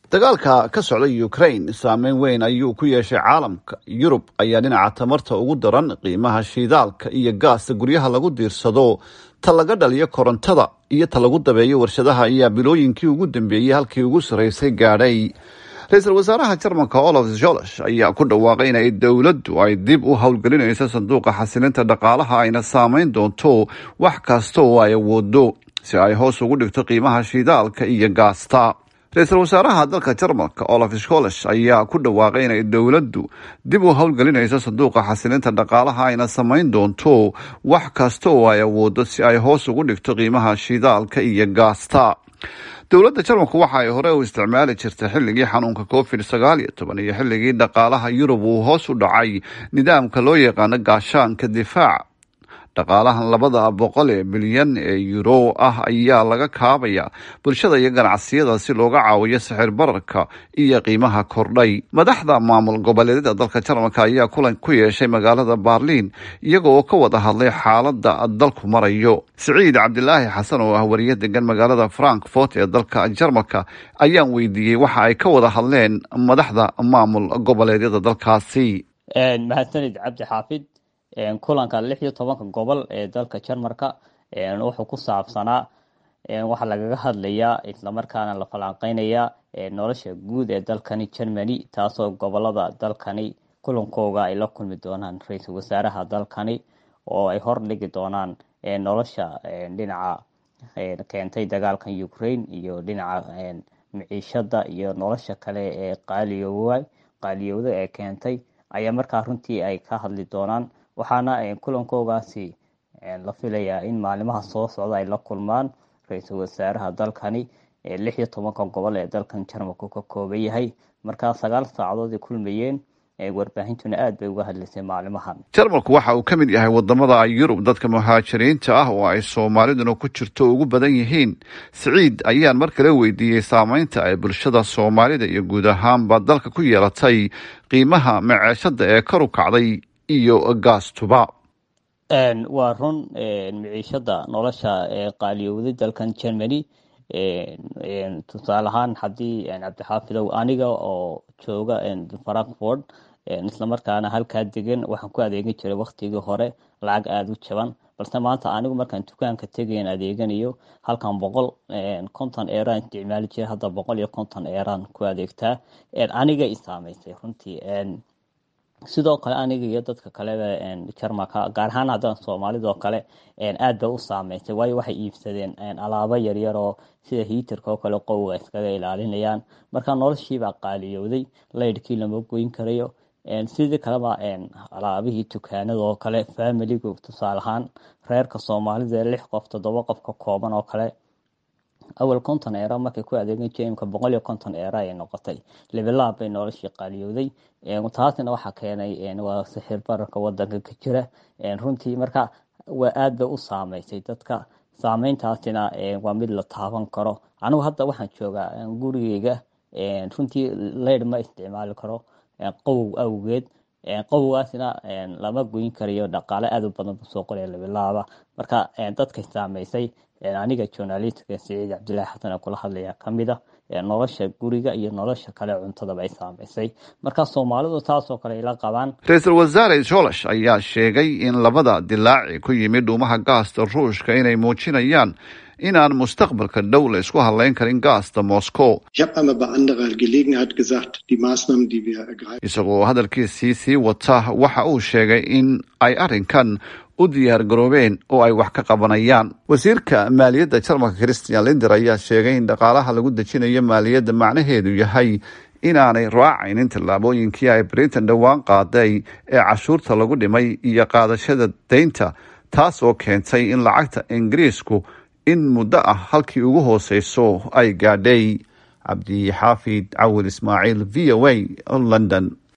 dagaalka ka socda ukraine saameyn weyn ayuu ku yeeshay caalamka yurub ayaa dhinaca tamarta ugu daran qiimaha shiidaalka iyo gaasta guryaha lagu diirsado ta laga dhaliyo korontada iyo ta lagu dabeeyo warshadaha ayaa bilooyinkii ugu dambeeyey halkii ugu sarreysay gaadhay ra-iisul wasaaraha jarmalka olaf jolosh ayaa ku dhawaaqay inay dowladdu ay dib u howlgelinayso sanduuqa xasilinta dhaqaalaha ayna saameyn doonto wax kasta oo ay awoodo si ay hoos ugu dhigto qiimaha shiidaalka iyo gaasta ra-iisul wasaaraha dalka jarmalka olaf scholsh ayaa ku dhawaaqay inay dowladdu dib u howlgelinayso sanduuqa xasilinta dhaqaalaha ayna samayn doonto wax kasta oo ay awoodo si ay hoos ugu dhigto qiimaha shidaalka iyo gaasta dowladda jarmalku waxa ay hore u isticmaali jirtay xilligii xanuunka covid sagaal iyo toban iyo xilligii dhaqaalaha yurub uu hoos u dhacay nidaamka loo yaqaano gaashaanka difaaca dhaqaalahan labada boqol ee bilyan ee euro ah ayaa laga kaabaya bulshada iyo ganacsiyada si looga caawiyo sixir bararka iyo qiimaha kordhay madaxda maamul goboleedyada dalka jarmalka ayaa kulan ku yeeshay magaalada baarliin iyaga oo ka wada hadlay xaalada dalku marayo siciid cabdilaahi xasan oo ah wariye degan magaalada frankfort ee dalka jarmalka ayaan weydiiyey waxa ay ka wada hadleen madaxda maamul goboleedyada dalkaasi mahadsanid cabdi xaafid kulanka lix iyo tobanka gobol ee dalka jarmalka wuxuu ku saabsanaa waxaa lagaga hadlayaa islamarkaana la falanqeynayaa nolosha guud ee dalkani germany taasoo gobolada dalkani kulankooga ay la kulmi doonaan ra-iisul wasaaraha dalkani oo ay hordhigi doonaan nolosha dhinaca keentay dagaalkan ukraine iyo dhinaca miciishada iyo nolosha kale ee qaaliyowa qaaliyowda ee keentay ayaa markaa runtii ay ka hadli doonaan waxaana kulankoogaasi la filayaa in maalimaha soo socda ay la kulmaan ra-iisul wasaaraha dalkani lix iyo tobanka gobol ee dalkan jarmalku ka kooban yahay markaa sagaal saacadood ay kulmayeen warbaahintuna aad bay uga hadlaysay maalimahan jarmalku waxa uu ka mid yahay wadamada yurub dadka muhaajiriinta ah oo ay soomaaliduna ku jirto ugu badan yihiin siciid ayaan mar kale weydiiyey saameynta ay bulshada soomaalida iyo guud ahaanba dalka ku yeelatay qiimaha maceeshada ee kar u kacday iyo gaastuba waa run miciishada nolosha ee qaaliyowday dalkan germany tusaale ahaan haddii cabdixaafidow aniga oo jooga frankfort islamarkaana halkaa degan waxaan ku adeegan jiray waktigii hore lacag aada u jaban balse maanta anigu markaan dukaanka tegayn adeeganayo halkan boqol konton eeraan isticmaali jiray hadda boqol iyo konton eeraan ku adeegtaa aniga i saameysay runtii sidoo kale aniga iyo dadka kaleba jarmalka gaar ahaan haddana soomaalidoo kale aad bay u saameysay waayo waxay iibsadeen alaabo yaryar oo sida hiitarka oo kale qowga iskaga ilaalinayaan marka noloshiibaa qaaliyowday laydhkii lama goyn karayo sidii kaleba alaabihii dukaanada oo kale familigu tusaale ahaan reerka soomaalida lix qof toddoba qof ka kooban oo kale awal konton eera markay ku adeegan jamka boqol iyo konton eera ay noqotay lebilaab bay noloshii qaaliyowday taasina waxaa keenay waa sixir bararka wadanka ka jira runtii marka waa aad bay u saameysay dadka saameyntaasina waa mid la taaban karo anigu hadda waxaan joogaa gurigeyga runtii leyd ma isticmaali karo qowow awgeed qowgaasina lama goyn karayo dhaqaale aad u badan buu soo qoraya labilaaba marka dadkay saameysay aniga journalistka siciid cabdillaahi xasan ee kula hadlaya kamid a nolosha guriga iyo nolosha kale cuntadaba ay saameysay marka soomaalidu taasoo kale ila qabaan ra-iisul wasaare jolosh ayaa sheegay in labada dilaaci ku yimid dhuumaha gaasta ruushka inay muujinayaan inaan mustaqbalka dhow la isku hadlayn karin gaasta moscow isagoo hadalkiisii sii wata waxa uu sheegay in ay arrinkan u diyaar garoobeen oo ay wax ka qabanayaan wasiirka maaliyadda jarmalka christian linder ayaa sheegay in dhaqaalaha lagu dejinayo maaliyadda macnaheedu yahay inaanay raacaynin tallaabooyinkii ay britain dhowaan qaaday ee cashuurta lagu dhimay iyo qaadashada deynta taas oo keentay in lacagta ingiriisku in muddo ah halkii ugu hooseyso ay gaadhay cabdi xaafid cawil ismaaciil v o a london